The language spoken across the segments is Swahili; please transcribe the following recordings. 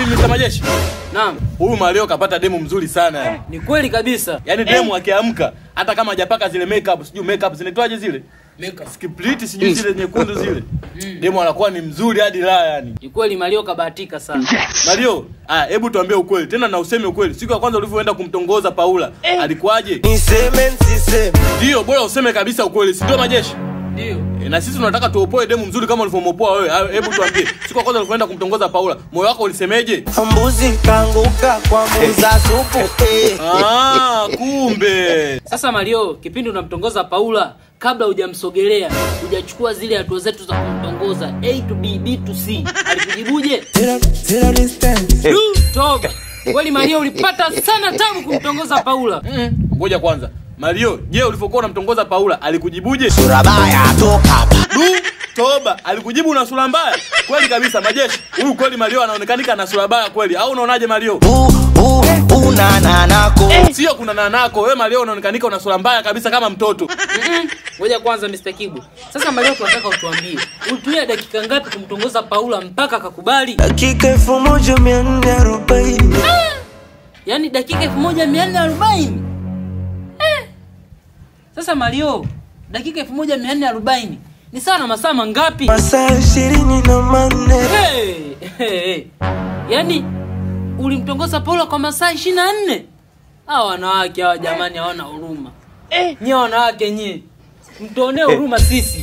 Mr. Majeshi, Naam, huyu Mario kapata demu mzuri sana yani. ni kweli kabisa. Yaani demu akiamka hata kama hajapaka zile makeup, sijui makeup zinaitwaje zile? Makeup. Skipliti sijui zile nyekundu zile. Demu anakuwa ni mzuri hadi la yani. Ni kweli Mario kabahatika sana. Mario, ah, hebu tuambie ukweli. Tena na useme ukweli. Siku ya kwanza ulivyoenda kumtongoza Paula, alikuwaje? Niseme nsiseme Ndio, bora useme kabisa ukweli, si ndio Majeshi? Ndio. E, na sisi tunataka tuopoe demu mzuri kama ulivyomopoa wewe. Ah, Hebu tuambie, siku ya kwanza ulivyoenda kumtongoza Paula, moyo wako ulisemeje? mbuzi kanguka kwa muza supu eh. Ah, kumbe. Sasa Mario, kipindi unamtongoza Paula, kabla hujamsogelea, hujachukua zile hatua zetu za kumtongoza A to B, B to C, alikujibuje? Zero, zero distance Du, toba. Kweli Mario ulipata sana tabu kumtongoza Paula. Mm, Ngoja kwanza. Mario, je, ulivyokuwa unamtongoza Paula alikujibuje? Surabaya toka hapa Du, toba, alikujibu una sura mbaya. Kweli kabisa Majeshi. Huyu kweli Mario anaonekanika na sura mbaya kweli. Au unaonaje Mario? u u unananako Sio kuna nanako, wewe Mario unaonekanika una sura mbaya kabisa kama mtoto. Mm-mm. Ngoja kwanza Mr. Kibu. Sasa Mario tunataka utuambie, ulitumia dakika ngapi kumtongoza Paula mpaka akakubali? dakika elfu moja mia nne arobaini Yaani dakika 1440. Eh. Sasa Mario, dakika 1440 ni sawa na masaa mangapi? masaa ishirini na manne Hey, hey, hey. Yaani ulimtongoza Paula kwa masaa 24? Hawa wanawake hawa jamani hawana huruma. Eh, nyie wanawake nyie. Mtuonee huruma sisi.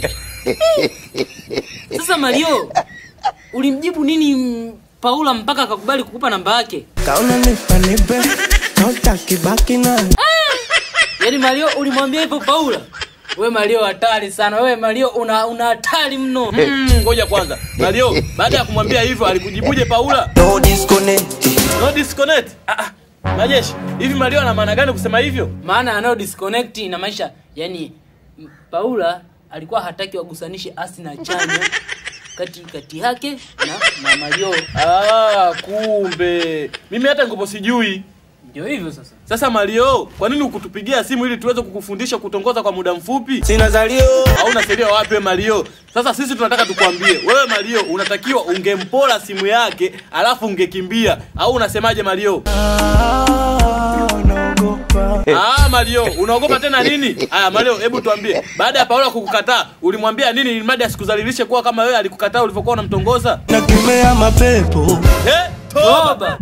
Sasa Mario, ulimjibu nini mm, Paula mpaka akakubali kukupa namba yake? kaona nipa nipe nautakibaki nayo Yaani Mario ulimwambia hivyo Paula? We Mario hatari sana. Wewe Mario una una hatari mno. Mm, Ngoja kwanza. Mario, baada ya kumwambia hivyo alikujibuje Paula? no disconnect No disconnect. Ah, ah. Majeshi, hivi Mario ana maana gani kusema hivyo? Maana anayo disconnect na maisha. Yaani m- Paula alikuwa hataki wagusanishe asi na chanya kati kati yake na, na Mario. Ah, kumbe. Mimi hata ngopo sijui. Ndio hivyo sasa. Sasa Mario, kwa nini ukutupigia simu ili tuweze kukufundisha kutongoza kwa muda mfupi? sina zalio Au unasaidia wapi wewe Mario? Sasa sisi tunataka tukwambie, wewe Mario unatakiwa ungempola simu yake alafu ungekimbia. Au unasemaje Mario? Ah, naogopa Ah, Mario, unaogopa tena nini? Aya, Mario, hebu tuambie. Baada ya Paula kukukataa, ulimwambia nini ili mradi asikudhalilishe kuwa kama wewe alikukataa ulivyokuwa unamtongoza? nakemea mapepo Eh? Toba. Toba.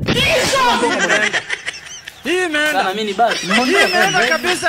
Sana mimi ni basi. kabisa.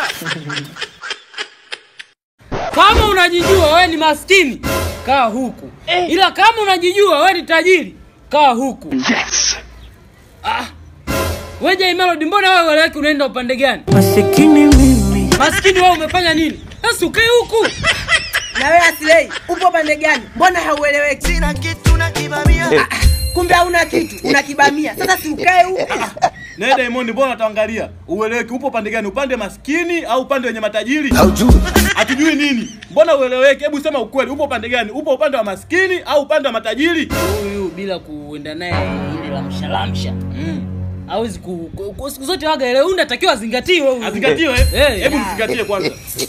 Kama unajijua wewe ni maskini, kaa huku. Ila kama unajijua wewe ni tajiri, kaa huku. Yes. Ah. Wewe Jay Melody, mbona wewe weleweki unaenda upande gani? masikini mimi Maskini wewe umefanya nini? Sasa ukae huku. na wewe Aslay upo pande gani? Mbona haueleweki? sina kitu nakivamia Kumbe hauna kitu, unakibamia. Sasa si ukae huko. Na Diamond, mbona tuangalia? Ueleweki upo pande gani? Upande maskini au upande wenye matajiri? aujui Hatujui nini? Mbona ueleweki? Hebu sema ukweli, upo upande gani? Upo upande wa maskini au upande wa matajiri? Huyu bila kuenda naye ile lamsha lamsha. Mm. Hawezi ku, ku, ku siku zote waga ile unda takiwa azingatiwe huyu. Azingatiwe? Eh. Hebu mzingatie kwanza.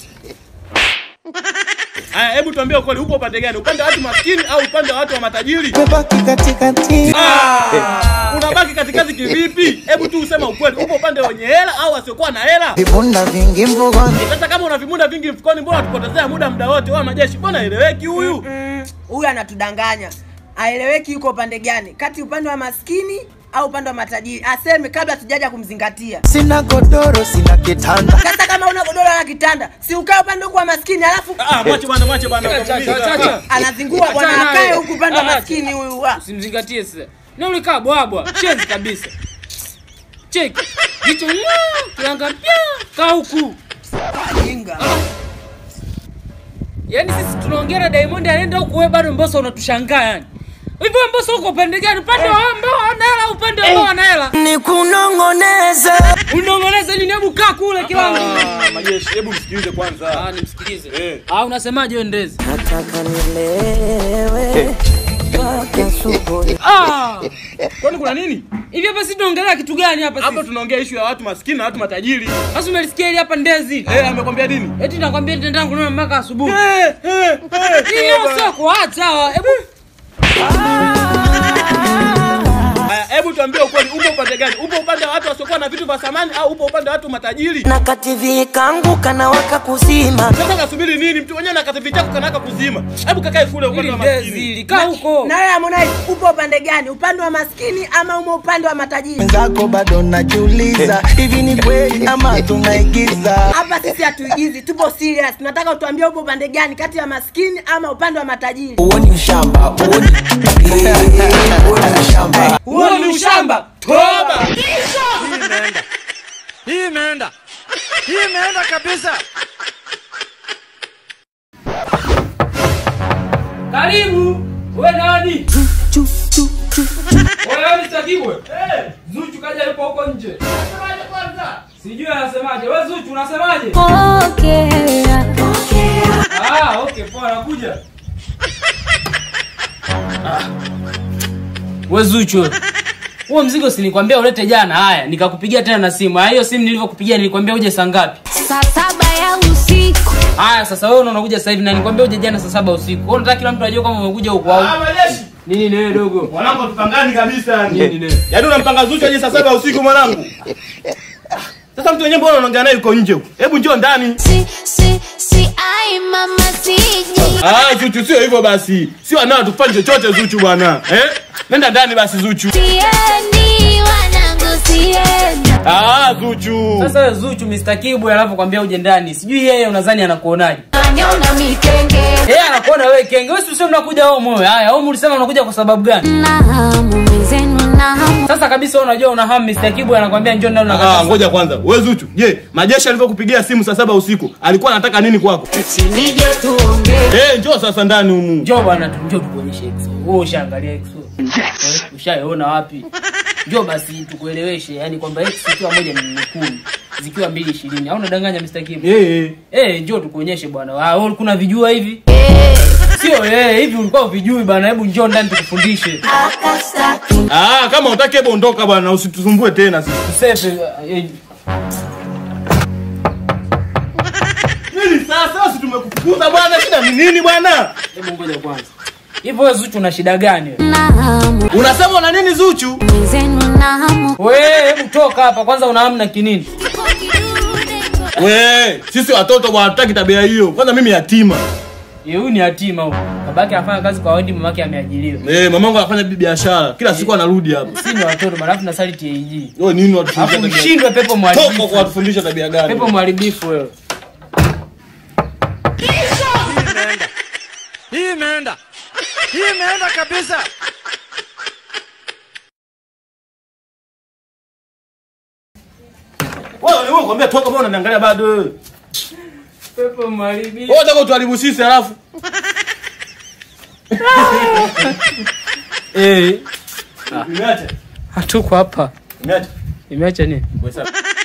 Aya, hebu tuambie ukweli, upo upande gani? Upande wa watu maskini au upande wa watu wa matajiri? mebaki katikati Ah! Unabaki katikati kivipi? Hebu tu usema ukweli, upo upande wenye hela au wasiokuwa na hela? vibunda vingi mvugoni Sasa kama una vimunda vingi mfukoni, mbona tupotezea muda muda wote? Wa majeshi, mbona eleweki huyu? Mm, Huyu anatudanganya. Aeleweki yuko upande gani? Kati upande wa maskini au upande wa matajiri? Aseme kabla tujaja kumzingatia. sina godoro sina kitanda Sasa kama una godoro na kitanda, si ukae upande huku wa maskini alafu Ah, mwache bwana, mwache bwana. Acha, acha, acha, acha. anazingua bwana Achana akae naye. huku upande wa Ah, maskini huyu. ah. Usimzingatie sasa. Na ulikaa bwabwa, shenzi kabisa. Cheki. Jicho ng'aa, kilanga pia, kaa huku. Jinga. Yaani sisi tunaongea na Diamond anaenda huku wewe bado Mbosso unatushangaa yani. Hivyo Mbosso uko upande gani? Upande wa ambao wana hela au upande ambao wana hela? ni kunong'oneza Unongoneza nini? Hebu kaa kule kilango. Ah, majeshi, hebu msikilize kwanza. Ah, nimsikilize. Eh. Ah, unasemaje wewe ndezi? nataka nilewe mpaka asubuhi Ah! Kwani kuna nini? Hivi hapa sisi tunaongelea kitu gani hapa Hapa sisi? tunaongea issue ya watu maskini na watu matajiri. Sasa umelisikia hili hapa ndezi? Eh, amekwambia nini? Eti nakwambia nitaenda kununua mpaka asubuhi. Eh, eh, eh. Hii leo sio kuacha hawa. Hebu Haya, hebu tuambie ukweli, upo upande gani? Upo upande wa watu wasiokuwa na vitu vya thamani au upo upande wa watu matajiri? na kativi kangu kanawaka kuzima Sasa kasubiri nini? Mtu mwenyewe na kativi chako kanaka kuzima. Hebu kakae kule upande Hili wa ndezi maskini. hili, kaa huko. Na wewe Harmonize upo upande gani? Upande wa maskini ama umo upande wa matajiri? mwenzako bado najiuliza hivi ni kweli ama tunaigiza Hapa sisi hatuigizi, tupo serious. Tunataka utuambie upo upande gani kati ya maskini ama upande wa matajiri? uoni ushamba uoni Eh, uoni ushamba Huo ni ushamba. Toba! Hii imeenda. Hii imeenda kabisa. Karibu. Wewe nani? Wewe ni Sakibwe. Eh, Zuchu kaja yupo huko nje. Anasemaje kwanza? Sijui anasemaje. Wewe Zuchu unasemaje? Ah, okay, poa nakuja. Ah. Wewe Zuchu. wewe. Huo mzigo si nilikwambia ulete jana. Haya, nikakupigia tena na simu. Haya, hiyo simu nilivyokupigia nilikwambia uje saa ngapi? Saa saba ya usiku Haya, sasa wewe unakuja sasa hivi na nilikwambia uje jana saa saba usiku. Wewe unataka kila mtu ajue kama umekuja huko au Ah, majeshi. nini ni wewe dogo? Mwanangu tupangani kabisa Nini yani. nini? Yaani unampanga Zuchu aje saa saba usiku mwanangu. Sasa mtu mwenyewe mbona unaongea naye yuko nje huko? Hebu njoo ndani. si si si ai mama siji Ah, Zuchu sio hivyo basi. Sio anao tufanye chochote Zuchu bwana. Eh? Nenda ndani basi Zuchu. siendi wanangu siendi Ah, Zuchu. Sasa wewe Zuchu Mr. Kibwe anapokuambia uje ndani. Sijui yeye unadhani anakuonaje? anyona mikenge Yeye anakuona wewe kenge. Wewe si useme unakuja wewe moyo. Haya, wewe ulisema unakuja kwa sababu gani? na hamu mwenzenu na hamu Sasa kabisa wewe unajua una hamu Mr. Kibwe anakuambia njoo ndani Ah, unakata. ngoja kwanza. Wewe Zuchu, je, Majeshi alivyokupigia simu saa saba usiku, alikuwa anataka nini kwako? sinije tuongee Eh, njoo sasa ndani humu. Njoo bwana tu njoo tukuonyeshe EXO. Wewe ushaangalia EXO. Yes. Ushaiona wapi? Njoo basi tukueleweshe, yani kwamba EXO ikiwa moja ni nyekundu, zikiwa mbili ishirini. Au unadanganya Mr. Kibwe? Eh, eh. Eh, njoo tukuonyeshe bwana. Ah, wewe kuna vijua hivi? Sio eh, hivi ulikuwa uvijui bwana. Hebu njoo ndani tukufundishe. Ah, kama utaki hebu ondoka bwana, usitusumbue tena sisi. Tusepe eh, Nini sasa? Si tumekufukuza bwana, shida ni nini bwana? hebu ngoja kwanza. Hivyo wewe Zuchu una shida gani wewe? na hamu Unasema una nini Zuchu? mwenzenu na hamu Wewe hebu toka hapa kwanza una hamu na kinini? We, sisi watoto bwana hatutaki tabia hiyo. Kwanza mimi yatima. Yeye huyu ni yatima huyu. Babake anafanya kazi kwa wadi, mamake ameajiriwa. Eh, mamangu anafanya bi- biashara. Kila siku anarudi hapa. Si ni watoto bwana, alafu nasali TAG. Wewe nini watufundisha Alafu tabia? ushindwe pepo Toka kwa mharibifu. watufundisha tabia gani? Pepo mharibifu wewe. Hii imeenda. Hii imeenda kabisa. Wewe wewe kwambia toka bwana unaniangalia bado wewe. Pepo mharibifu. Wewe unataka utuharibu sisi alafu. Eh, Nimeacha. hatuko hapa. Nimeacha. Imeacha nini? Wewe sasa.